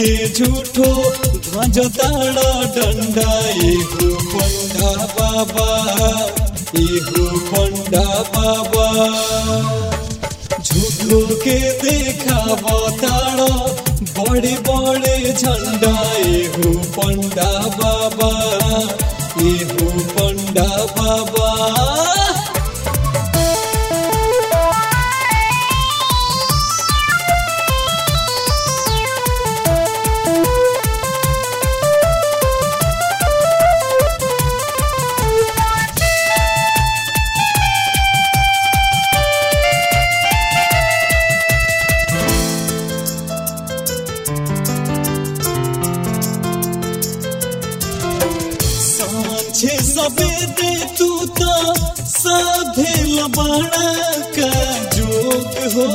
के झूठो ध्वज ताड़ा डंडा एहू पंडा बाबा एहू पंडा बाबा झूठो के देखाव ताड़ा बड़े बड़े झंडा एहू पंडा बाबा एहू पंडा बाबा सांझे सवेरे तू तो साधे लबाड़ा का जोग हो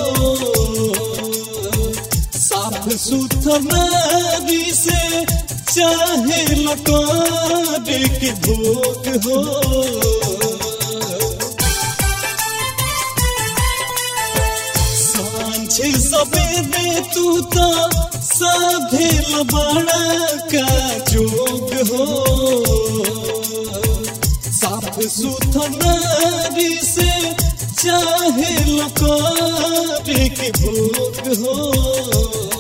साफ सुथरारी से चाहे लकार के भोग हो सांझे सवेरे तू तो साधे लबाड़ा का जोग हो साफ सुथरारी से चाहे लकार के भोग हो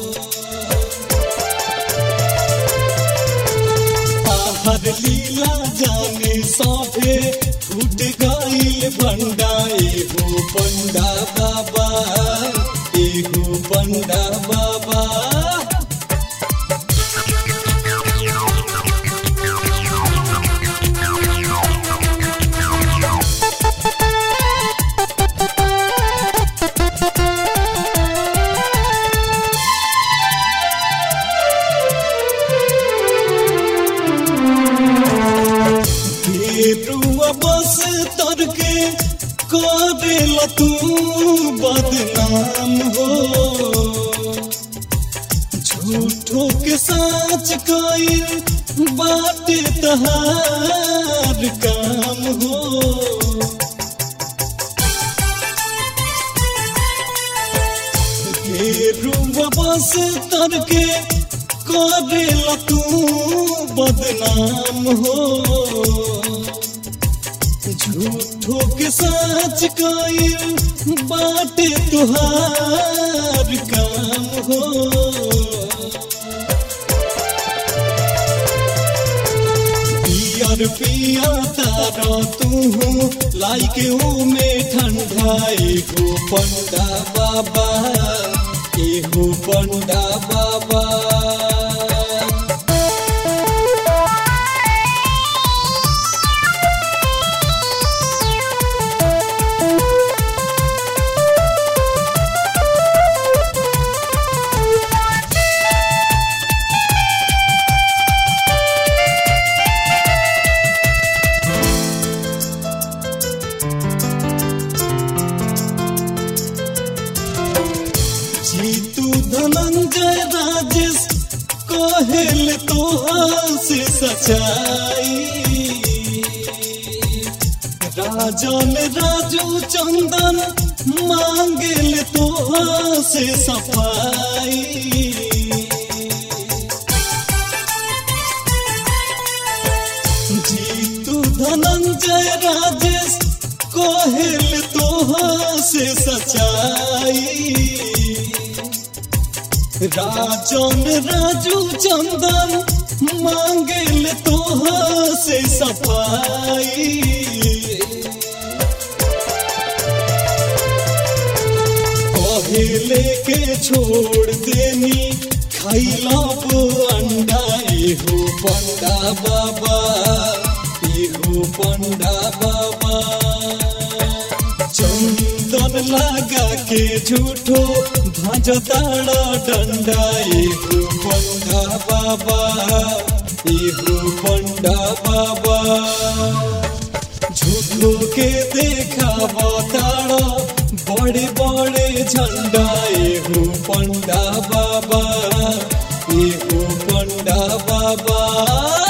बाहर लीला जाने साफे फूट गईल भंडा एगो पंडा बाबा एगो पंडा बाबा गेरुआ बस तर के करेल तू बदनाम हो झूठो के साच कईल बाटे तहार काम हो गेरुआ बस तर के करेल तू बदनाम हो झूठो के साच कईल बाटे तुहार काम हो पियर पिया तारा तू लाइके में ठंडा एगो पंडा बाबा एगो पंडा बाबा जीतू धनंजय राजेश कहेल तो से सच्चाई राजन राजू चंदन मांगेल तो से सफाई जीतू धनंजय राजेश कहेल तो से सच्चाई राजन राजू चंदन मांगेल तो से सफाई कहेले के छोड़ देनी खैला वो अंडा एहो पंडा बाबा एहो पंडा बाबा चंदन लगा के झूठो ध्वज ताड़ा डंडा एगो पंडा बाबा एगो पंडा बाबा झूठो के देखा ताड़ा बड़े बड़े झंडा एगो पंडा बाबा एगो पंडा बाबा